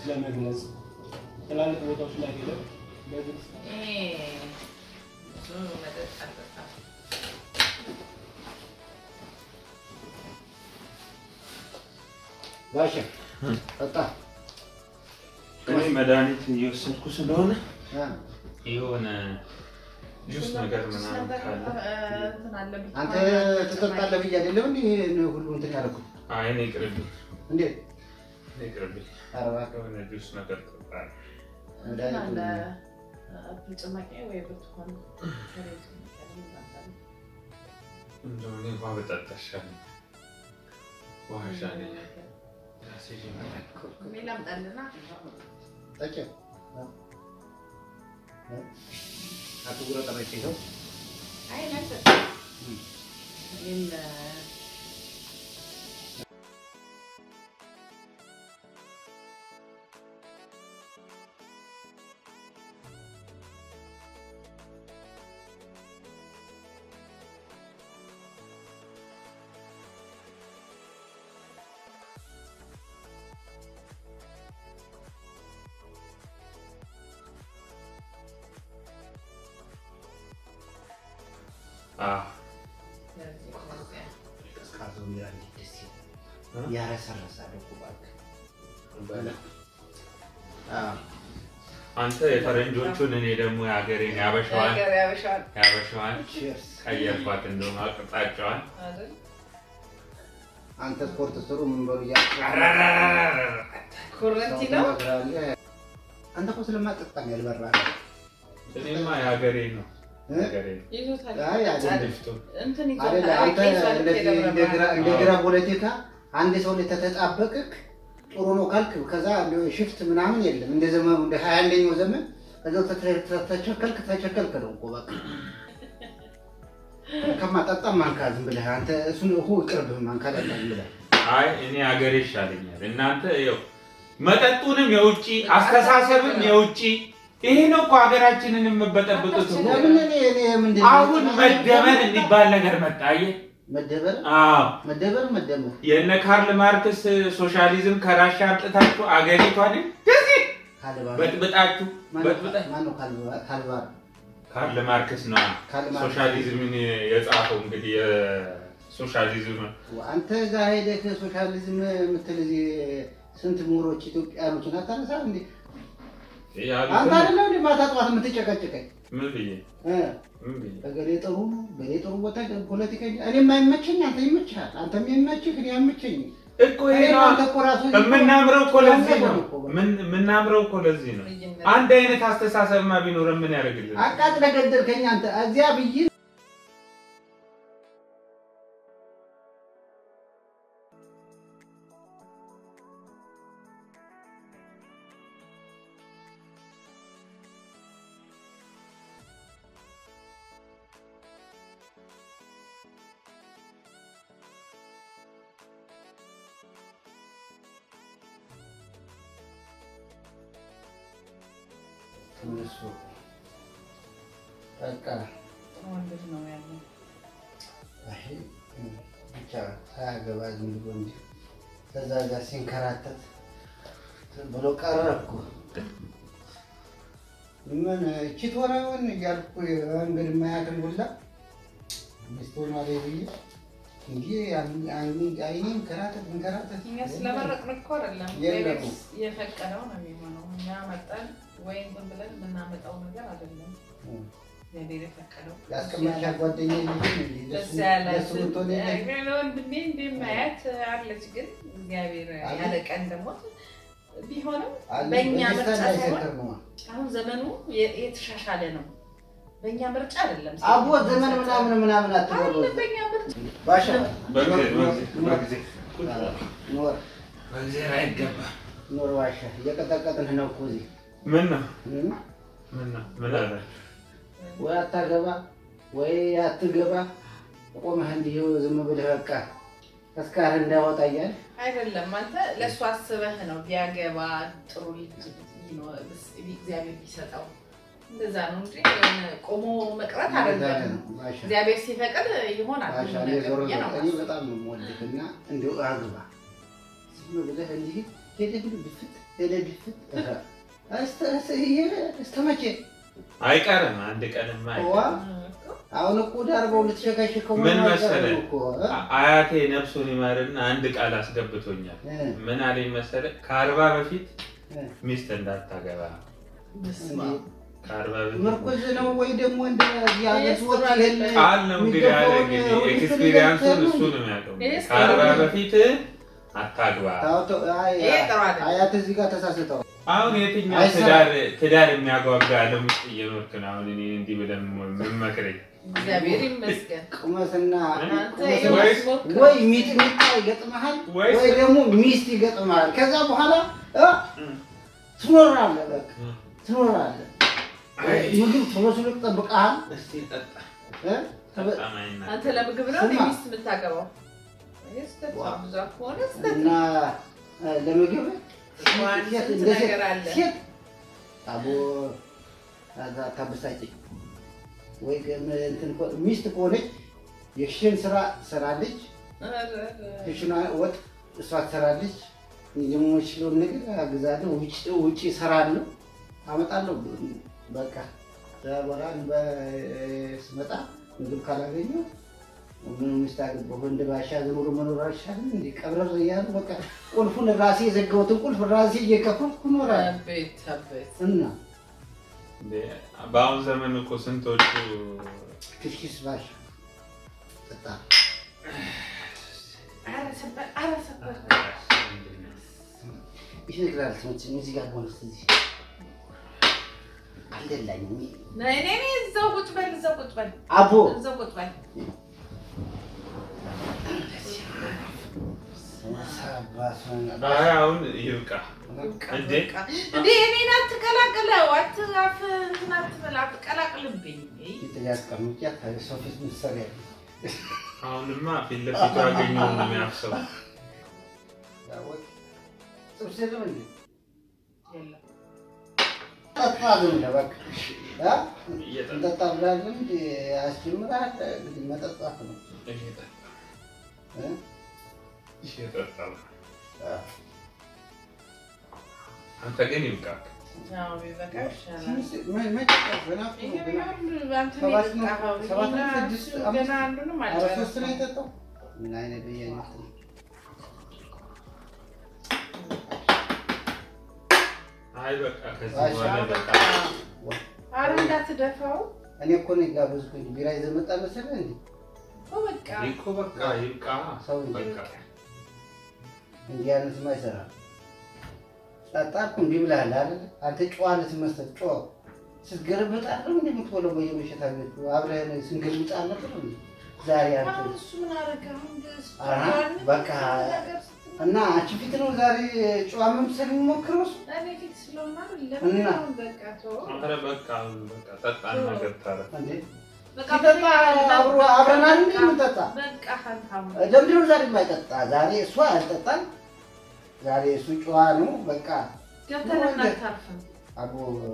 ለመግለጽ ትላልቅ ቦታዎች ላይ ሄደን በግልጽ እኔ ብዙ መጠጥ አልጠጣም። ጋሼ ጠጣ እኔ መድኃኒት እየወሰድኩ ስለሆነ እ የሆነ ጁስ ነገር ምናምን ካለ እንትን አለብኝ። አንተ ትጠጣለህ ብዬ አይደለም እንዴ ይሄን ሁሉ እንትን ያደረኩት አይ እኔ ይቅርብኝ፣ እንዴት እኔ ይቅርብኝ። ኧረ እባክህ የሆነ ጁስ ነገር እጠጣለሁ። እንትን አለ መድኃኒቱ አፕል ጭማቂ ወይ ብርቱካን ከሬት የሚባል እንደው እኔ ውሃ በጠጣ ይሻለኛል። ውሃ ይሻለኛል። ራሴ ይመጣል። እኔ ላምጣልና ጠጪ አቶ ጉረ ጠረጭ ይኸው አይ ናት እኔም አዎ ስለዚህ ስለዚህ ቀዝቃዛው ቢራ እንዴት ደስ ይላል እ? ያረሰረሳል እኮ እባክህ አዎ አንተ የፈረንጆቹን እኔ ደግሞ የሀገሬን ያበሻዋን ነገር ያበሻል ያበሻዋን ቺርስ ቀየርኳት እንደውም አቅጣጫዋን አይደል? አንተ ስፖርት ስሩ ምን በሉ እያልኩ ኮረንቲ ሰው ነው ትመክራለህ። አንተ እኮ ስለማጠጣ ነው ያልበራህ እኔማ የሀገሬ ነው እ? የሀገሬ ነው ይዞታል። አይ አይደለም ድፍቱ እንትን አይደለ ይዞታል። አንተ ቄሷን እንደዚህ የደብረ እንደ ግራ- እንደ አዎ። ግራ ፖለቲካ አንድ ሰው ላይ ተተጣበቅክ ጥሩ ነው ካልክ ከዛ ሽፍት ምናምን የለም እንደ ዘመኑ እንደ ሀያ አንደኛው ዘመን ከዛው ተተ- ተ- ተቸከልክ ተቸከልክ ነው እኮ በቃ ከማጠጣ ማንካ ዝም ብለህ አንተ እሱን እሁ ይቅርብህ ማንካ ጠጣ ዝም ብለህ አይ እኔ ሀገሬ ይሻለኛል። እናንተ ይኸው መጠጡንም የውጭ አስተሳሰብም የውጭ ይሄ ነው እኮ ሀገራችንን የምበጠብጡት እኮ። ለምን እኔ እኔ ምንድን ነው አሁን መደመር የሚባል ነገር መጣ። አየህ? መደበር አዎ መደበር መደመር የነ ካርል ማርክስ ሶሻሊዝም ከራሻ አምጥታችሁ አገሪቷን እንደዚህ ካልባር በጥብጣችሁ በጥብጣ ማነው ካልባ- ካልባር ካርል ማርክስ ነው ካርል ማርክስ። ሶሻሊዝምን የጻፈው እንግዲህ የሶሻሊዝም አንተ እዛ ሄደህ ሶሻሊዝም የምትል እዚህ ስንት ምሁሮች ኢትዮጵያኖችን አታነሳ እንዴ? አንተ ያሉትን አይደለም እንዴ ማታ ጠዋት የምትጨቀጭቀኝ? ምን ብዬ እ ምን ብዬ እገሌ ጥሩ ነው፣ እገሌ ጥሩ ቦታ ፖለቲከኛ። እኔ የማይመቸኝ አንተ ይመችሃል፣ አንተ የሚመችህ እኔ አይመቸኝም። እኮ ይሄ እኔ ነው አንተ እኮ ራሱ የምናምረው እኮ ለዚህ ነው። እኮ በቃ። ምን- የምናምረው እኮ ለዚህ ነው። ልዩነት አንድ አይነት አስተሳሰብማ ቢኖረን ምን ያደርግልን? አቃጥለህ ገደልከኝ አንተ እዚያ ብዬ እነሱ በቃ ወንዶች ነው ያለው። አይ ብቻ ሳያገባ ዝም ብሎ እንጂ ከዛ ጋር ሲንከራተት ብሎ ቀረ እኮ። ምን እቺ ትሆነ ይሆን እያልኩ እንግዲህ ማያትን ሁላ ሚስት ሆኗል ብዬ እንጂ አይኔ እንከራተት እንከራተት እኛ ስለመረጥን እኮ አይደለም የለም። እግዚአብሔር የፈቀደው ነው የሚሆነው። እኛ መጠን ወይ እንትን ብለን የምናመጣው ነገር አይደለም። እግዚአብሔር የፈቀደው ያስቀመጥሻ ጓደኛ ደስ ያላት ለሱ ምትሆን የለ ወንድሜ እንደማያት አለች። ግን እግዚአብሔር አለ? ያለ ቀን ደግሞ ቢሆንም አለ በእኛ በደስታ ምርጫ ሳይሆን እንዳይሰክር ነዋ። አሁን ዘመኑ የ- የተሻሻለ ነው። በእኛ ምርጫ አይደለም። አቦ ዘመን ምናምን ምናምን አትበሉ። አለ በእኛ ምርጫ ባሻ በጊዜ በጊዜ በጊዜ ኖር በጊዜ አይገባም። ኖር ባሻ እየቀጠቀጥንህ ነው እኮ እዚህ ምን ነው እም? ምን ነው ምን አለ ወይ አታገባ ወይ አትገባ ቆመህ እንዲህ ዝም ብለህ በቃ ተስካር እንዳወጣ እያልህ አይደለም። አንተ ለእሱ አስበህ ነው ቢያገባ ጥሩ ልጅ ይኖ- እግዚአብሔር ቢሰጠው እንደዛ ነው እንጂ የሆነ ቆሞ መቅረት አይደለም። ባሻ እግዚአብሔር ሲፈቅድ ይሆናል ባሻ ሁሉ እኔ ነገር ዞሮ ብዬ ነው ዘጠኝ የማስበው። በጣም ነው የምወድህ እና እንዲሁ አግባ ዝም ብለህ እንዲህ ሄደህ ሁሉ ብፍት እለድፍት እስከ መቼ አይቀርም አንድ ቀንማ ዋ አይቀርም። አሁን እኮ ዳርበው ልትሸካሸከው ምን ነው መሰለህ? እኮ እ? አ- አያቴ ነፍሱን ይማርና አንድ ቃል አስገብቶኛል። እ፣ ምን አለኝ መሰለህ? ከአርባ በፊት እ። ሚስት እንዳታገባ በስመ እንዴ፣ አብ። ከአርባ በፊት ምርኩዝ ነው ወይ ደግሞ እንደ የሀገር ሰዎች ይሄን ቃል ነው እንግዲህ ያለ የሚገባውን እንግዲህ ሩዝ ኤክስፒሪያንሱን ሊገብተህ እሱ ነው ነው የሚያውቀው። ይሄስ ከአርባ ጥሩ ነው። በፊት አታግባ። ታው- ታው- አይ፣ ይሄ ጥሩ አይደለም። አያት እዚህ ጋር ተሳስተዋል። አሁን የትኛው አይሰራም። ትዳር ትዳር የሚያጓጓ ዓለም ውስጥ እየኖርክ ነው? አሁን እኔ እንዲህ ብለን የምመክረኝ እግዚአብሔር ይመስገን። ቁመትና አንተ ቁመትና- ወይስ- ሞክር። ወይ ሚጥሚጣ ይገጥመሃል ወይስ- ወይ ደግሞ ሚስት ይገጥመሃል። ከዛ በኋላ እ ትኖራለህ፣ በቃ ትኖራለህ። አይ፣ ምግብ ቶሎ ቶሎ ይጠብቅሃል እስቲ ጠጣ እ? ጠጣ ማይና አንተ ለምግብ ነው ስማ። ሚስት የምታገባው? ይሄ ስህተት ነው። ዋ። ብዙ ከሆነ ስህተት እና ነው። እ፣ ለምግብ ዋን ሴት ስንት እንደ ሴት- ነገር አለ። ሴት አቦ ከዛ ታበሳጭኝ ወይ ግን እንትን እኮ- ሚስት ከሆነች የክሽን ስራ ትሰራለች፣ ክሽኗ ወጥ እሷ ትሰራለች። እኔ ደግሞ የምችለውን ነገር አግዛለሁ፣ ውጭ ውጭ እሰራለሁ፣ አመጣለሁ። በቃ ከዛ በኋላ በ- ስመጣ ምግብ ካላገኘሁ ምን ሚስት አገባሁ እንደ ባሻ ዝም ብሎ መኖር አይሻልም? እንደ ቀብረር እያሉ በቃ ቁልፉን ራሴ የዘጋሁትን ቁልፍ ራሴ እየከፈትኩ እኖራለሁ አቤት አቤት። እና እንዴ፣ በአሁን ዘመን እኮ ስንቶቹ ክሽኪስ ባሻ ጠጣ ኧረ ሰበር፣ ኧረ ሰበር። ይነግራል ትምህርት እዚህ ጋር ሆነ እዚህ አልደላኝም። ነይ ነይ ነይ፣ እዛው ቁጭ በል፣ እዛው ቁጭ በል፣ አቦ እዛው ቁጭ በል። አይ አሁን ይብቃ። በቃ እንዴ? በቃ። እንዴ እኔን አትቀላቅለው፣ አት- አፍ እንትን አትበል፣ አትቀላቅልብኝ። የተያስቀምጫት ሰው ፊት ምሳሌ አሁንማ ፊት ለፊቱ ያገኘውን ነው የሚያፍሰው። ጥብስ የለም እንዴ? የለም። ጠጣ ዝም ብለህ በቃ እ? እየጠጣ እንጠጣ ብላለህ እንደ ያስጀምራል። እንግዲህ መጠጣት ነው እየጠጣ እ? እየጠጣ አ፣ አንተ ግን ይብቃ። አዎ ቢበቃ ይሻላል። ትንሽ- መ- መጨረስ ገና እኮ ይሄ ነው፣ ገና ቢሆን አንተ ነው ሰባት ነው፣ የጠጣኸው። ሰባት ነው፣ ይሄና ስድስት፣ እሱ አምስት፣ ገና አንዱንም ኧረ ሶስት ነው አልጨረስኩም። የጠጣው። ምን አይነት በየአይነት ነው? አይ በቃ ከዚህ አይ፣ በኋላ አዎ፣ በቃ በቃ። ኧረ እንዳትደፋው እኔ እኮ ነው የጋበዝኩኝ። ቢራ ይዘህ መጣ መሰለህ እንዴ? እኮ በቃ እኮ በቃ ይብቃ። ሰው በቃ እንዲህ አይነትማ አይሰራም። ጠጣ እኮ እንዲህ ብለሃል አይደል? አንተ ጨዋ ልትመስል ጨዋ ስትገለበጥ አይደል እንደ የምትበለው በየመሸታ ቤቱ አብረን ስንገልብጥ አልነበር እንዴ? ዛሬ አንተ አሁን እሱ ምን አደረገ? አሁን ደስ አሃ፣ ብሎኛል። በቃ ነገር ስትል እና አንቺ ፊት ነው ዛሬ ጨዋ መምሰል የሚሞክረው እሱ? እኔ ፊት ስለሆነ አይደለም። እና? አሁን በቃ ተወው። ኧረ በቃ አሁን በቃ ጠጣና ገብታለ እንዴ በቃ ሲጠጣ አብሮ አብረናል እንዴ የምንጠጣ? በቃ አንተ አሁን ለምንድን ነው ዛሬ የማይጠጣ? ዛሬ እሷ ያልጠጣል። ዛሬ እሱ ጨዋ ነው በቃ ገብተን እናታርፍም። አቦ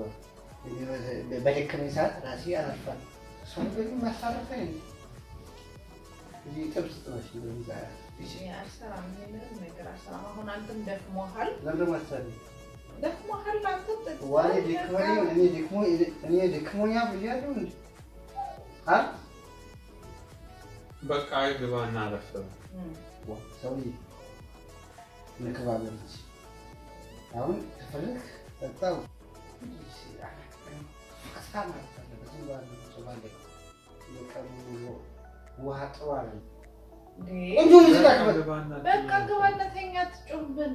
በደከመኝ ሰዓት ራሴ ያረፋል። እሷ ግን ማሳረፈኝ እዚህ ጥብስ ጥበሽ እንደዛ እሺ፣ አልሰራም። እኔ ምንም ነገር አልሰራም። አሁን አንተም ደክሞሃል፣ ለምንድን ማሰሪ ደክሞሃል። አንተም ጠጥተሃል። ዋኔ ደክሞኝ እኔ ደክሞ እኔ ደክሞኛ ብያለሁ እንዴ? አ በቃ ግባና አረፍ በል። እም፣ ሰውዬ እንከባበል እንጂ አሁን ከፈለክ ጠጣው ቀስታ ማለት አለበት። ዝም ብሎ አይደለም ሰው ባለ የቀኑ ውሎ ውሃ ጥሩ አይደለም። እንዴ፣ ቆንጆ ሙዚቃ ክፈት። ግባና በቃ ግባና ተኛ፣ አትጮህብን።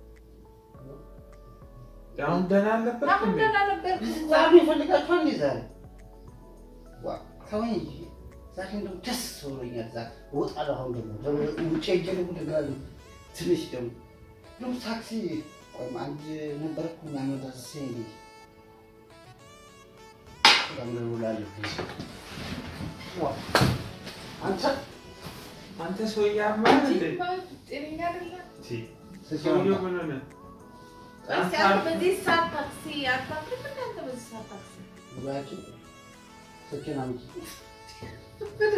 አሁን ደህና አለበት አሁን እንዴ? ደህና ነበርክ። ዛሬ ይፈልጋችኋል እንዴ? ዛሬ ዋ ተወኝ እንጂ ዛሬ እንደው ደስ ብሎኛል። ዛሬ እወጣለሁ። አሁን ደግሞ ደግሞ ውጭ ሄጄ ደግሞ እደግላለሁ። ትንሽ ደግሞ ደግሞ ታክሲ ቆይም አንድ ነበርኩ የሚያመላልስ እንዴ በጣም ደውላለሁ። ዋ አንተ አንተ ሰውዬ አማን እንዴ? ጤነኛ አይደለም። ቲ ሰውዬው ምን ሆነ? እስኪ አንተ በዚህ ሰዓት ታክሲ አታፍርም? እንደ አንተ በዚህ ሰዓት ታክሲ ጉባኤያችን ስልኬን አምጪ።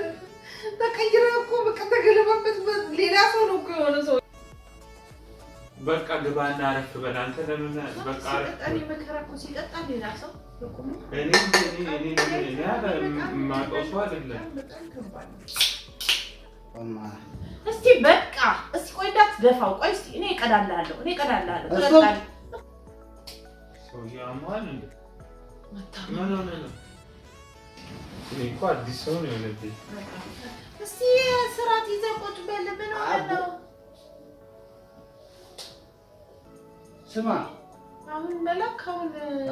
ተቀይረ እኮ በቃ ተገለባበት። ሌላ ሰው ነው እኮ የሆነ ሰው በቃ ግባና አረፍ በል አንተ ለምን በቃ አረፍ ሲቀጣል የመከራ እኮ ሲቀጣል ሌላ ሰው በቁሙ እኔ እኔ እኔ እኔ እኔ አለ የማውቀው ሰው አይደለም በጣም ከባድ ነው። ቆማ እስቲ በቃ እስቲ ቆይ እንዳትደፋው። ቆይ እስቲ እኔ እቀዳልሃለሁ እኔ እቀዳልሃለሁ። እሱ- ትጠጣለህ። ሰውዬው አሟል እንዴ መታ- ምን ሆነ ነው እኔ እኮ አዲስ ሰው ነው የሆነብኝ እስቲ ስርዓት ይዘህ ቁጭ በል። ምን ሆነህ ነው? ስማ አሁን መላክ አሁን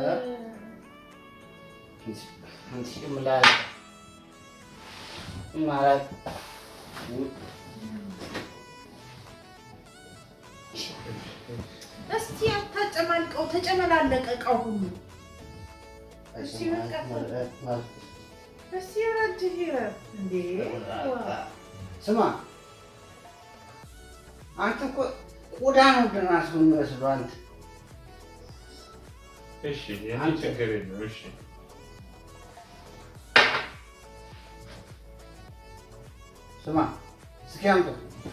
አንቺ ምላል ማለት እስቲ አታጨማልቀው። ተጨመላለቀ እቃው ሁሉ። እሺ፣ በቃ። እስቲ ረጅህ እንዴ ዋ። ስማ አንተ እኮ ቆዳ ነው ድናስ የሚመስለው አንተ እሺ የኔ አንተ- ችግር የለው እሺ ስማ እስኪ አምጡ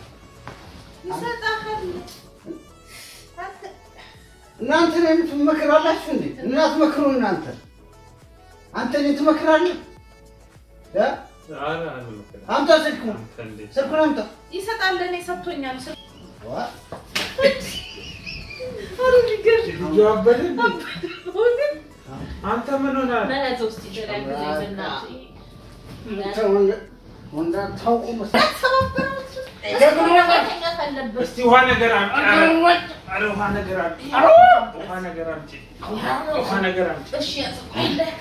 ይሰጣሃል። አንተ እናንተ ነው የምትመክራላችሁ እንዴ እናት መክሩ እናንተ አንተ እኔን ትመክራለህ እ? ኧረ አልመክርም። አምጣ ስልኩን አንተ እንዴት ስልኩን አምጣ ይሰጣል። እኔ ሰጥቶኛል። ስ- ዋ፣ ኧረ የሚገርም ልጁ አበደ እንዴ? እውነት አንተ ምን ሆናል መያዝ ውስጥ ይችላል ጊዜ በእናትህ አንተ ወንድ- ወንድ አታውቁ መሰለኝ። መተኛት አለበት። እስቲ ውሃ ነገር አምጪ ኧረ ኧረ ውሃ ነገር አምጪ ውሃ ነገር አምጪ ውሃ ነገር አምጪ እሺ ያጽፋለህ።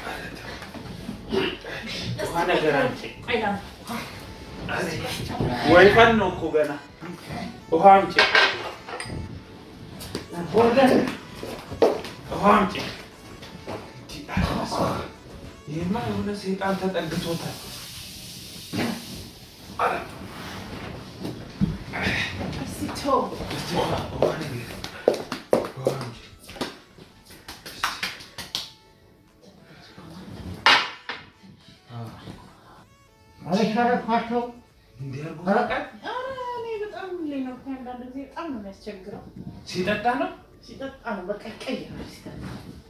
ውሃ ነገር አምጪ አይላም ወይፈን ነው እኮ ገና ውሃ አምጪ ውሃ አምጪ ይህማ የሆነ ሰይጣን ተጠግቶታል እስቲ ተው። እስቲ ውሃ ውሃ ነገር ውሃ አምጪ አልሻረኳቸው እንዲህ አድርጎ ያውቃል ኧረ እኔ በጣም ሁሌ ነው እኮ አንዳንድ ጊዜ በጣም ነው የሚያስቸግረው። ሲጠጣ ነው ሲጠጣ ነው በቃ ይቀየራል። ሲጠጣ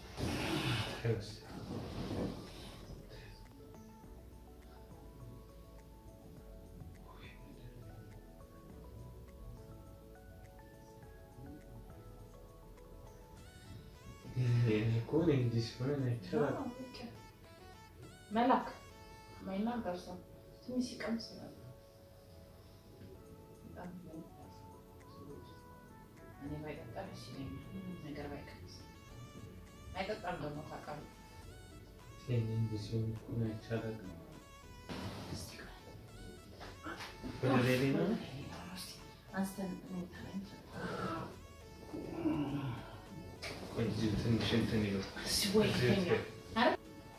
እኔ እኮ እኔ እንዲህ ሲሆን አይቻልም አዎ፣ በቃ መላክ ማይናገር ሰው ትንሽ ሲቀምስ ነው። በጣም ነው እኔ ባይጠጣ ደስ ይለኛል። ምንም ነገር ባይቀምስ አይጠጣም ደግሞ ታውቃለህ። እኔ እንዲህ ሲሆን እኮ አይቻልም እስቲ ቆይ። ወደ ሌላ ነው አንስተን መኝታ ላይ እንሰጣለን። ቆይ እዚሁ ትንሽ እንትን ይበል እስቲ ወይ እዚሁ ተኛ። ትሄድ። አረ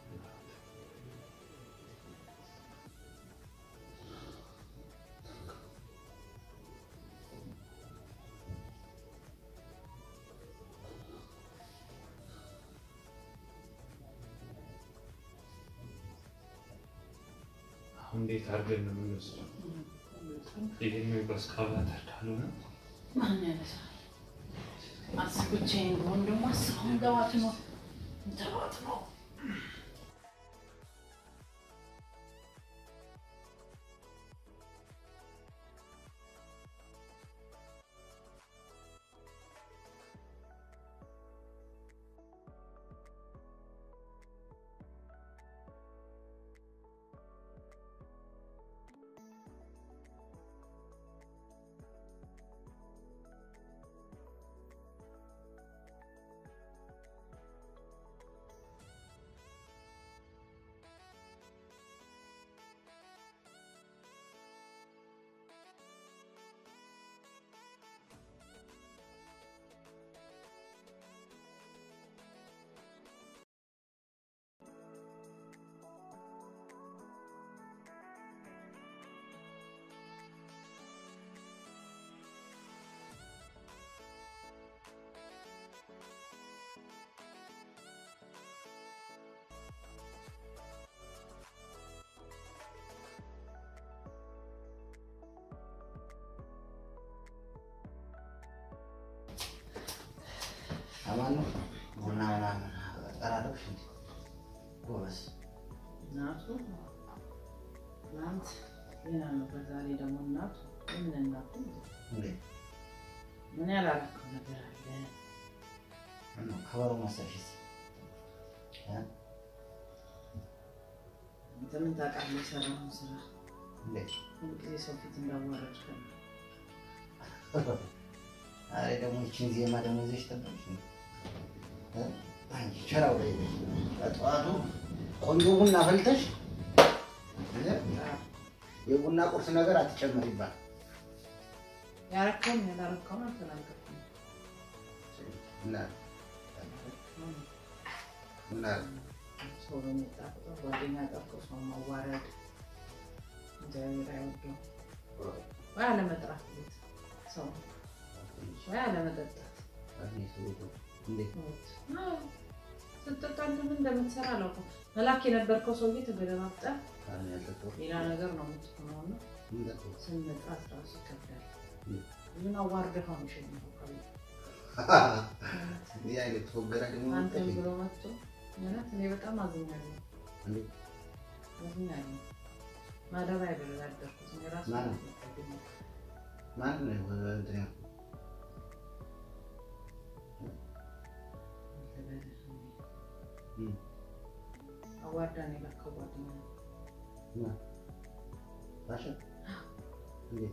አሁን እንዴት አድርገን ነው የምንወስደው? ይሄን በስካቫተር ካልሆነ ማን ያነሳል? አስብ ብቻዬን ብሆን ደግሞ አስብ አሁን ገባት ነው ገባት ነው አማን ነው ቡና ምናምን ጠራለሽ እንዴ? ጎበዝ እናቱ ትናንት ዜና ነበር፣ ዛሬ ደግሞ እናቱ ምን እናቱ እንዴ ምን ያላረከው ነገር አለ? ምነው ከበሮ መሰልሽስ? እ? አንተ ምን ታውቃለህ? የሰራውን ስራ እንዴ ሁልጊዜ ሰው ፊት እንዳዋረድክ ነው። ዛሬ ደግሞ ይችን ዜማ ደግሞ ይዘሽ ጠበቅሽ እንዴ? እ? አንቺ ቸራው ላይ ጠዋቱ ቆንጆ ቡና ፈልተሽ እ? የቡና ቁርስ ነገር አትጨምር ይባል ያረከውን ያላረከውን አልተናገርኩም። እና እና ሰው በመጣ ቁጥር ጓደኛ ጠርቶ ሰው ማዋረድ እግዚአብሔር አይወደውም። ወይ አለመጥራት ቤት ሰው ወይ አለመጠጣት እንዴ አዎ፣ ስትጠጣ አንተ ምን እንደምትሰራ አላውቅም። መላክ የነበርከው ሰውዬ ተገለባብጠህ ሌላ ነገር ነው የምትሆነው እና ስንመጣት ራሱ ይከብዳል። ብዙን አዋርደህ ነው የሚሸኘው ከቤት። እንዲህ አይነት ፎገራ ደግሞ አንተን ብሎ መጥቶ እውነት እኔ በጣም አዝኛለሁ አዝኛለሁ። ማደሪያ አይደለም ያደርኩት እኔ ራሱ ማን? ያደርኩት። ማን ነው እንትን ያልኩት? እም፣ አዋርዳን የላከው ጓደኛ ነው። ማን? ባሻ? እንዴት?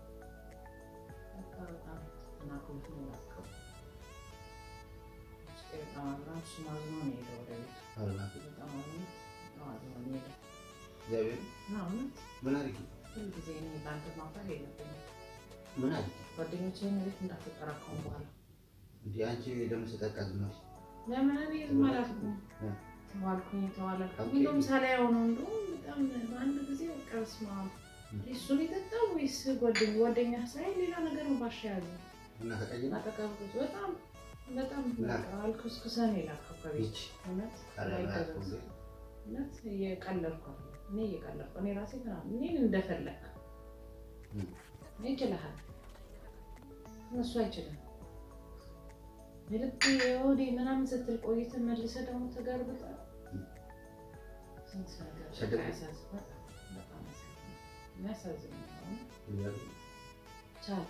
በቃ በጣም ተናግሮት ነው የላከው። ውስጤ በጣም አዝኗል። እሱም አዝኖ ነው የሄደው ወደ ቤቱ። አሉላ፣ በጣም አዝኖ በጣም አዝኖ ነው የሄደው። እግዚአብሔር እና እውነት ምን አድርጊ? ሁልጊዜ እኔ በአንተ ማፍራት የለብኝም። ምን አድርጊ? ጓደኞቼን ቤት እንዳትጠራከሙ በኋላ እንዲህ አንቺ ደግሞ ስጠጣ ዝም አልሽ። ለምን እኔ ዝም አላልኩም? እ። ተዋልኩኝ ተዋላልኩ ኦኬ። እንደውም ሳላየው ነው እንደውም በጣም በአንድ ጊዜ በቃ በስመ አብ እሱን የጠጣው ወይስ ጓደኛ ጓደኛ ሳይ ሌላ ነገር ነው ባሻ ያዘ እና ተቀይማ አጠቃብ በጣም በጣም ምን በቃ አልኩስኩሰን የላከው ከቤት ይች እውነት ካለማያት ላይ እውነት እየቀለድኩ አይደለም። እኔ እየቀለድኩ እኔ ራሴ ምናምን እኔን እንደፈለግ እም። እኔ ይችልሃል እነሱ አይችልም። የልብ የሆዴ ምናምን ስትል ቆይተህ መልሰህ ደግሞ ተገርብጠህ ስንት ነገር ሰደቡ? በቃ ያሳዝን- በጣም በጣም ያሳዝናል። የሚያሳዝን ነው። እግዚአብሔር ቻል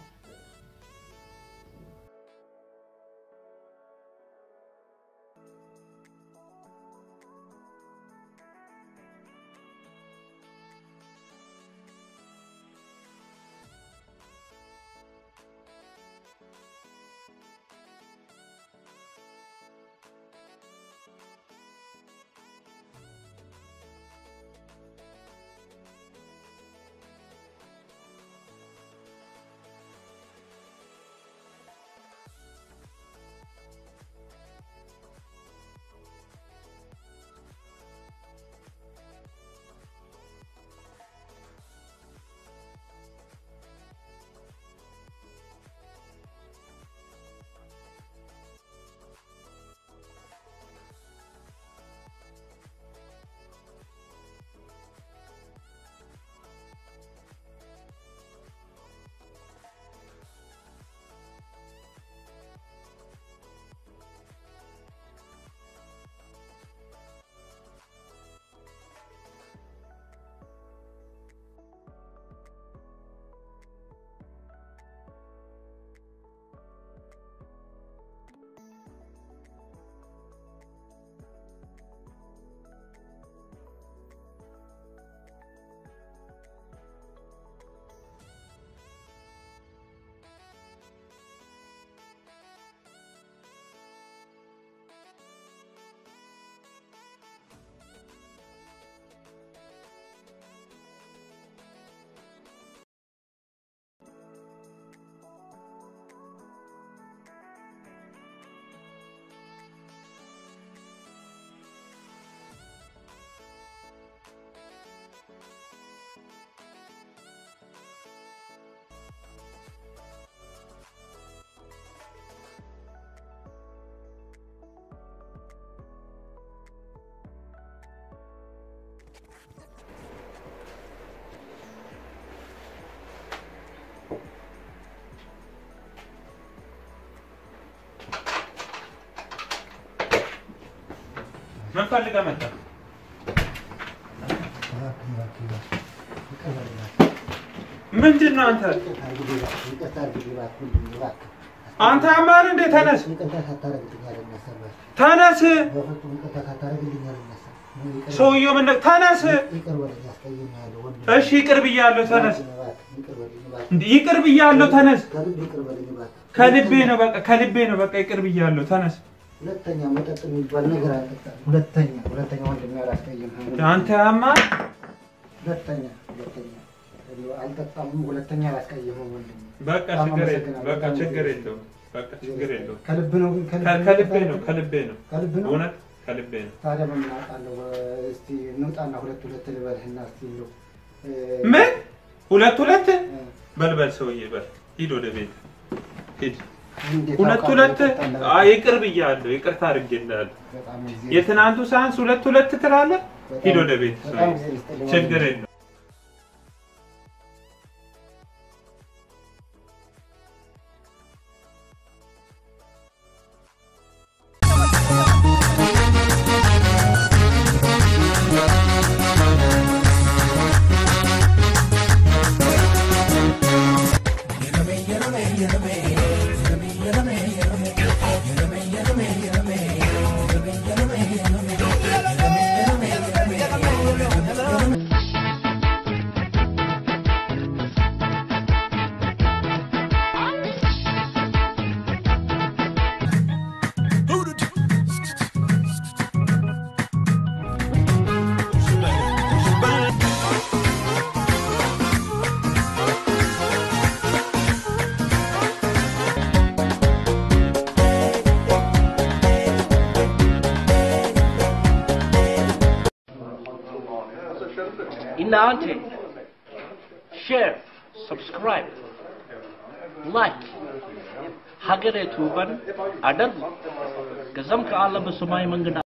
ምን ፈልገህ መጣ? ምንድን ነው አንተ? አንተ አማን እንዴ? ተነስ ተነስ። ሰውየው ምን ተነስ። እሺ ይቅር ብያለሁ። ተነስ። ይቅር ብያለሁ። ተነስ። ከልቤ ነው በቃ ከልቤ ነው በቃ ይቅር ብያለሁ። ተነስ። ሁለተኛ መጠጥ የሚባል ነገር አልጠጣም። ሁለተኛ ሁለተኛ ወንድሜ አላስቀይምህም። አንተ አማን ሁለተኛ ሁለተኛ አልጠጣም። ሁለተኛ አላስቀይምህም ወንድሜ። በቃ በጣም ችግር አመሰግናለሁ። በቃ ችግር የለውም። በቃ ችግር የለውም። ከልብ ነው ግን ከ- ከልቤ ነው ከልቤ ነው ከልብ ነው። እውነት ከልቤ ነው። ታዲያ ምን አውቃለሁ። እስቲ እንውጣና ሁለት ሁለት ልበልህና እስቲ እንደው እ፣ ምን ሁለት ሁለት እ፣ በልበል ሰውዬ በል ሂድ ወደ ቤት ሂድ። እንዴት ሁለት አውቃለሁ ሁለት ጠጣለህ? አይ ይቅር ብያለሁ። ይቅርታ አድርጌልሃለሁ። በጣም ጊዜ የትናንቱ ሳንስ ሁለት ሁለት ትላለህ። ሂድ ወደ ቤት በጣም ሰውዬ። ጊዜ ይስጥልኝ ችግር ወንድሜ። የለውም። እናንተ ሼር፣ ሰብስክራይብ፣ ላይክ ሀገሬ ቱበን አደርጉ። ከዛም ከአለ በሰማይ መንገድ